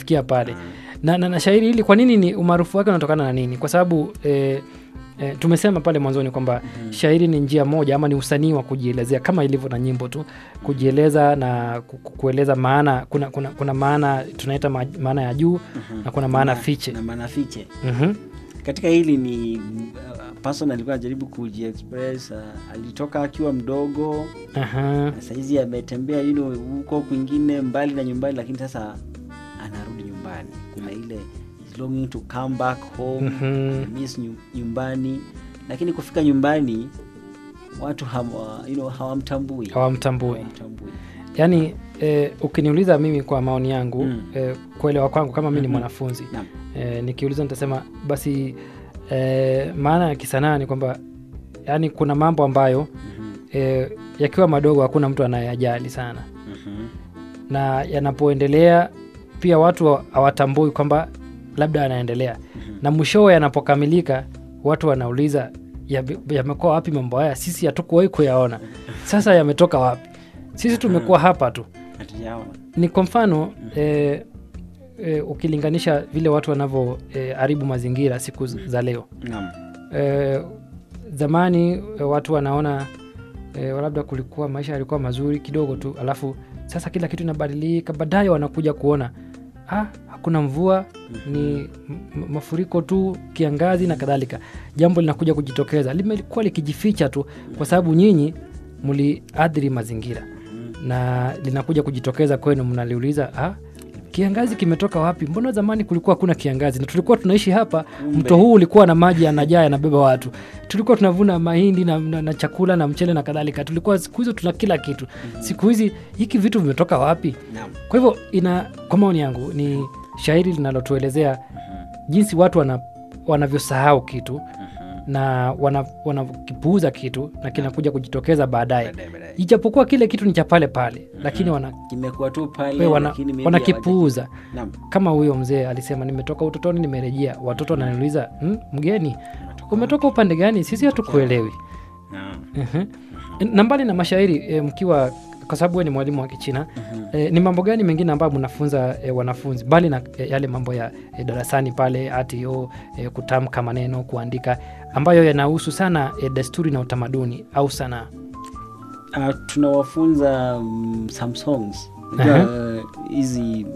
imefikia pale na, na, na shairi hili kwa nini ni umaarufu wake unatokana na nini kwa sababu eh, eh, tumesema pale mwanzoni kwamba shairi ni njia moja ama ni usanii wa kujielezea kama ilivyo na nyimbo tu kujieleza na ku- ku- kueleza maana kuna, kuna, kuna maana tunaita ma- maana ya juu na kuna maana Na- fiche na maana fiche Mhm. katika hili ni uh, person alikuwa anajaribu kujiexpress uh, alitoka akiwa mdogo Aha. na saizi ametembea you know, huko kwingine mbali na nyumbani lakini sasa anarudi nyumbani kuna ile is longing to come back home Mhm. miss nyu- nyumbani lakini kufika nyumbani watu hawa, you know, hawamtambui hawamtambui Hawamtambui. yaani eh, ukiniuliza mimi kwa maoni yangu Mm. eh, kuelewa kwangu kama mi ni Mhm. mwanafunzi Naam. eh, nikiuliza nitasema basi eh, maana ya kisanaa ni kwamba yaani kuna mambo ambayo Mhm. eh, yakiwa madogo hakuna mtu anayajali sana Mhm. na yanapoendelea pia watu wa- hawatambui kwamba labda yanaendelea na mwishowe yanapokamilika watu wanauliza "Yame- yamekuwa wapi mambo haya sisi hatukuwahi kuyaona sasa yametoka wapi sisi tumekuwa hapa tu Hatujaona. ni kwa mfano eh, eh, ukilinganisha vile watu wanavyoharibu eh, mazingira siku z- za leo Naam. eh, zamani eh, watu wanaona eh, labda kulikuwa maisha yalikuwa mazuri kidogo tu alafu sasa kila kitu inabadilika baadaye wanakuja kuona ah, hakuna mvua ni m- m- mafuriko tu kiangazi na kadhalika jambo linakuja kujitokeza limekuwa likijificha tu kwa sababu nyinyi mliadhiri mazingira na linakuja kujitokeza kwenu mnaliuliza ah, kiangazi kimetoka wapi mbona zamani kulikuwa hakuna kiangazi na tulikuwa tunaishi hapa mto huu ulikuwa na maji yanajaa yanabeba watu tulikuwa tunavuna mahindi na, na, na chakula na mchele na kadhalika tulikuwa siku hizo tuna kila kitu siku hizi hiki vitu vimetoka wapi Naam. kwa hivyo ina kwa maoni yangu ni shairi linalotuelezea jinsi watu wana, wanavyosahau kitu na wana- wanakipuuza kitu na kinakuja kujitokeza baadaye Baadaye, baadaye. ijapokuwa kile kitu ni cha pale pale lakini wana, kimekuwa tu pale we wana, lakini maybe wanakipuuza hawaja- Naam. kama huyo mzee alisema nimetoka utotoni nimerejea watoto wananiuliza "Hmm, mgeni umetoka upande gani sisi hatukuelewi Naam. Mhm. na mbali na mashairi e, mkiwa kwa sababu we ni mwalimu wa kichina e, ni mambo gani mengine ambayo mnafunza e, wanafunzi mbali na e, yale mambo ya e, darasani pale atio e, kutamka maneno kuandika ambayo yanahusu sana e, desturi na utamaduni au sanaa Uh, tunawafunza um, some songs Unajua, uh, hizi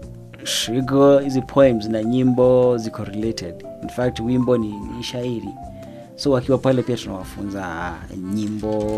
shigo hizi poems na nyimbo ziko related in fact wimbo ni, ni shairi so wakiwa pale pia tunawafunza nyimbo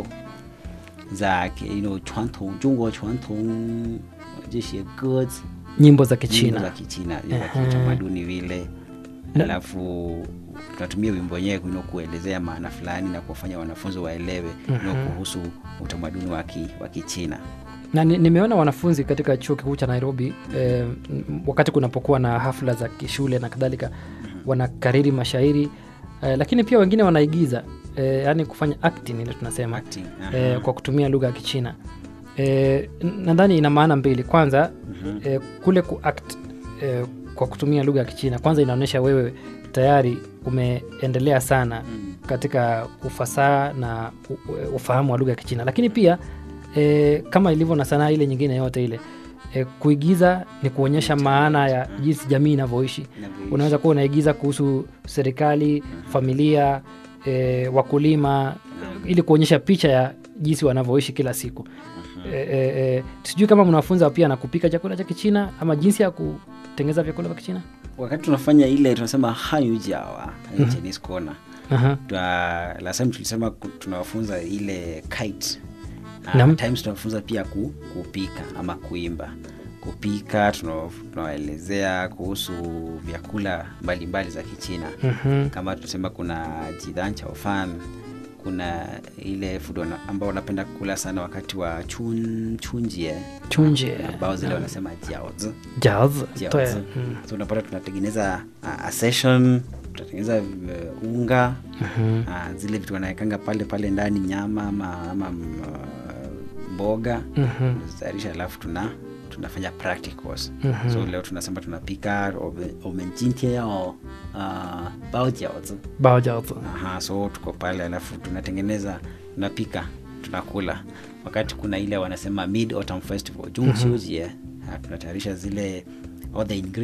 za ke- you know, 传统中国传统这些歌词 nyimbo za nyimbo kichina za kichina za Ehe. kiutamaduni vile Na- alafu tunatumia wimbo wenyewe you know, kuelezea maana fulani na kuwafanya wanafunzi waelewe you know, kuhusu utamaduni wa ki- wa kichina na ni- nimeona wanafunzi katika chuo kikuu cha nairobi eh, m- wakati kunapokuwa na hafla za kishule na kadhalika wanakariri mashairi eh, lakini pia wengine wanaigiza eh, yaani kufanya acting ile tunasema Acting, eh, aha. kwa kutumia lugha ya kichina eh, n- nadhani ina maana mbili kwanza eh, kule kuact eh, kwa kutumia lugha ya kichina kwanza inaonyesha wewe tayari umeendelea sana katika ufasaha na u- u- ufahamu wa lugha ya kichina lakini pia e, kama ilivyo na sanaa ile nyingine yote ile e, kuigiza ni kuonyesha maana ya jinsi jamii inavyoishi Inavyoishi. unaweza kuwa unaigiza kuhusu serikali familia e, wakulima ili kuonyesha picha ya jinsi wanavyoishi kila siku e, e, e, sijui kama mnafunza pia na kupika chakula cha kichina ama jinsi ya kutengeneza vyakula vya kichina wakati tunafanya ile tunasema hanyujawa mm chinese corner Aha. Twa- last time tulisema ku- tunawafunza ile kite Naam. uh, times tunawafunza pia ku, kupika ama kuimba kupika tuna- tunawaelezea kuhusu vyakula mbalimbali za kichina Mhm. kama tunasema kuna jidan chaofan kuna ile food wana- ambao wanapenda kula sana wakati wa chun, chunjie chunje ambao zile wanasema jiaozi jaz jiaozi. so unapata tunatengeneza uh, a session tunatengeneza uh, unga uh, zile vitu wanawekanga pale pale ndani nyama ama, ama mm, uh, mboga tunazitayarisha alafu tuna tunafanya practicals so leo tunasema tunapika omenjintie yao uh, baojiaozi bao jaz Aha, so tuko pale alafu tunatengeneza tunapika tunakula wakati kuna ile wanasema mid autumn festival jungsiujie tunatayarisha zile all the ingredients